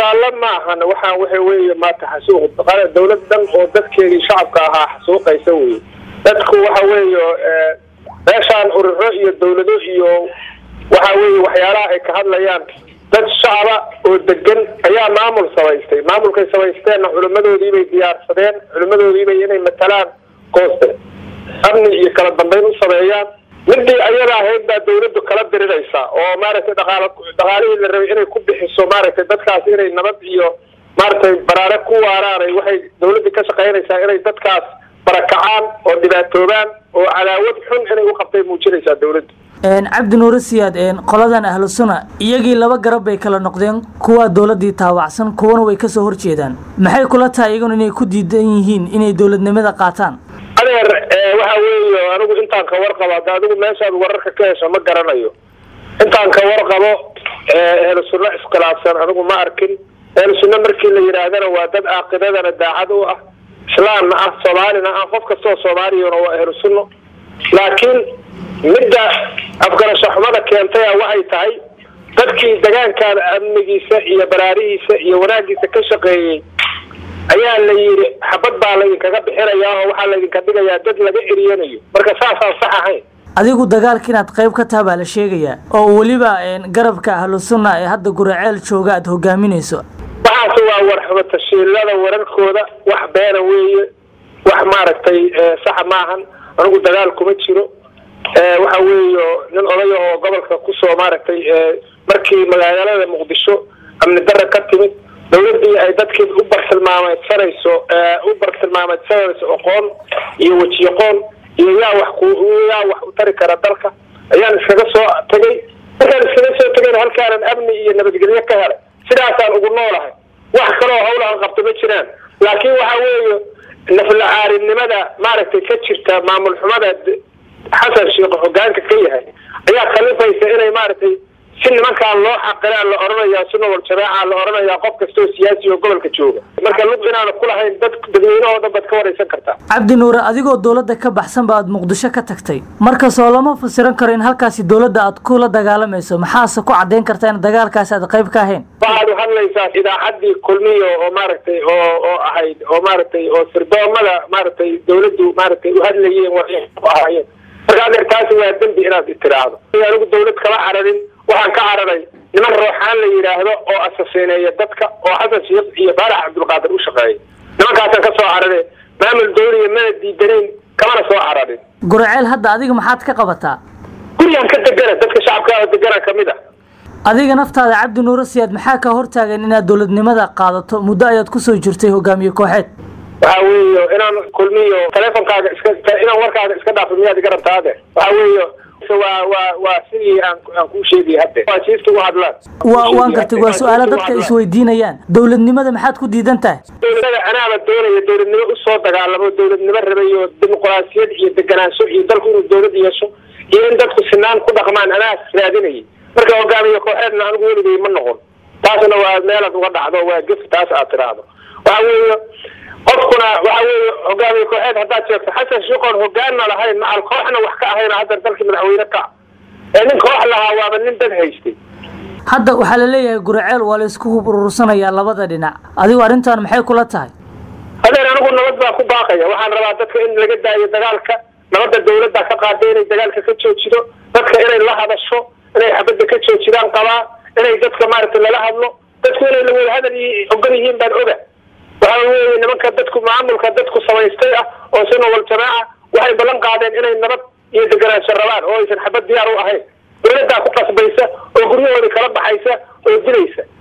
dagaalo maahan waxaan waxa weeye maanta xasuuq dawlad dhan oo dadkeedii shacabka ahaa xasuuqaysa weye dadku waxa weeye meeshaan ururo iyo dawlado iyo waxa weeye waxyaalaha ay ka hadlayaan dad shacaba oo degan ayaa maamul samaystay maamulkay samaysteenna culimadoodiibay diyaarsadeen culimadoodiibay inay matalaan gooste amni iyo kala dambeyn u sameeyaan midii ayada ahayd baa dawladdu kala diriraysa oo maaragtay dhaqaal dhaqaalihii la rabay inay ku bixiso maaragtay dadkaas inay nabad iyo maaragtay baraare ku waaraanay waxay dawladdii ka shaqaynaysaa inay dadkaas barakacaan oo dhibaatoobaan oo cadaawad xun inay u qabtay muujinaysaa dawladdu cabdi nuure siyaad qoladan ahlu suna iyagii laba garab bay kala noqdeen kuwaa dowladii taawacsan kuwana way kasoo horjeedaan maxay kula tahay iyaguna inay ku diidan yihiin inay dowladnimada qaataan adeer waxa weeye anigu intaan ka warqabo hadda adigu meeshaad wararka ka hesho ma garanayo intaan ka warqabo ehlu sunno iskhilaafsan anigu ma arkin ehlu sunno markii la yidhaahdana waa dad caaqidadana daacad u ah islaamna ah soomaalina ah qof kastoo soomaaliyana waa ehlu sunno laakiin midda afgarasho xumada keentaya waxay tahay dadkii degaankaada amnigiisa iyo baraarihiisa iyo wanaagiisa ka shaqeeyey ayaa la yidhi xabad baa laydinkaga bixinayaa oo waxaa laydinka dhigayaa dad laga eriyanayo marka saasaan sax ahayn adigu dagaalka inaad qayb ka taha baa la sheegayaa oo weliba garabka ahlu sunna ee hadda guraceel jooga aada hogaaminayso waxaase waa warxumatashiilada wararkooda wax beena weeye wax maaragtay saxa maahan anigu dagaal kuma jiro waxa weeye nin odaya oo gobolka kusoo maaragtay markii magaalada muqdisho amni dara ka timid dawladii ay dadkii u bartilmaameedsanayso u bartilmaameedsanayso aqoon iyo wejiyoqoon iyo yaa wax ku yaa wax u tari kara dalka ayaan iskaga soo tegay markaan iskaga soo tegayna halkaanan amni iyo nabadgelyo ka helay sidaasaan ugu noolahay wax kaloo hawlahan qabto ma jiraan laakiin waxa weeye naflacaarinimada maaragtay ka jirta maamul xumada xasan sheekh hogaanka ka yahay ayaa kalifaysa inay maaragtay si nimankaan loo xaqilaa la odhanayaa sunna wal jamaaca la odhanayaa qof kastoo siyaasi oo gobolka jooga marka lug inaana kulahayn dad dadweynahoo dhan baad ka waraysan kartaa cabdi nuure adigoo dowladda ka baxsan ba aad muqdisho ka tagtay markasoo lama fasiran karo in halkaasi dowladda aad kula dagaalamayso maxaase ku caddayn kartaa in dagaalkaasi aad qayb ka ahayn waxaad u hadlaysaa idaacaddii kulmiyo oo maaragtay oo oo ahayd oo maaragtay oo sirdoomada maaragtay dawladdu maaragtay u hadlayeen ku ahaayeen marka adeer taasi waa dembi inaad itiraahdo anigu dawlad kala cararin waxaan ka cararay niman rooxaan la yidhaahdo oo asasiineeya dadka oo xasan sheekh iyo faarax cabdulqaadir u shaqeeya nimankaasaan ka soo carare maamul dawliya mana diidanayn kamana soo cararin guraceel hadda adiga maxaad ka qabataa gurigaan ka degana dadka shacabkaada degana kamid a adiga naftaada cabdi nuure siyaad maxaa ka hortaagan inaad dowladnimada qaadato muddo ayaad kusoo jirtay hogaamiye kooxeed waxa weeye inaan kulmiyo teleefonkaaga iska inaan warkaaga iska dhaafo miyaad iga rabtaa ade waxa weeye waa waa waa sidii aan aan kuu sheegay hadde waa jiifta u hadlaan wa waan gartay waa su-aalo dadka isweydiinayaan dowladnimada maxaad ku diidan tahay dowladnimada anaaba doonaya dowladnimo usoo dagaalamo dowladnimo rabay oo dimuqraasiyad iyo deganaansho iyo dalku inuu dowlad yeesho iyo in dadku sinaan ku dhaqmaan anaas raadinayay marka hogaamiye kooxeedna anigu weligay ma noqon taasna waa meelaad uga dhacdo waa gef taas aad tiraahdo waxa weeye qofkuna waxa weeye hogaamiye kooxeed haddaad sheegto xasan sheekhoon hogaanna lahayn macal kooxna wax ka ahayn hadda dalkii madaxweyne ka ee nin koox lahaa waaba nin dad haystay hadda waxaa la leeyahay guraceel waa la isku hub urursanayaa labada dhinac adigu arrintan maxay kula tahay hadeer anigu nabad baa ku baaqaya waxaan rabaa dadka in laga daayo dagaalka nabadda dawladda ka qaaday inay dagaalka ka joojido dadka inay la hadasho inay xabadda ka joojidaan qabaa inay dadka maaragtay lala hadlo dadku inay lawada hadal ogol yihiin baan oga waxa weeye nimanka dadku maamulka dadku samaystay ah oo sunna wal jamaaca waxay ballan qaadeen inay nabad iyo deganaansho rabaan oo aysan xabad diyaar u ahayn dawladdaa ku qasbaysa oo guryahoodii kala baxaysa oo dilaysa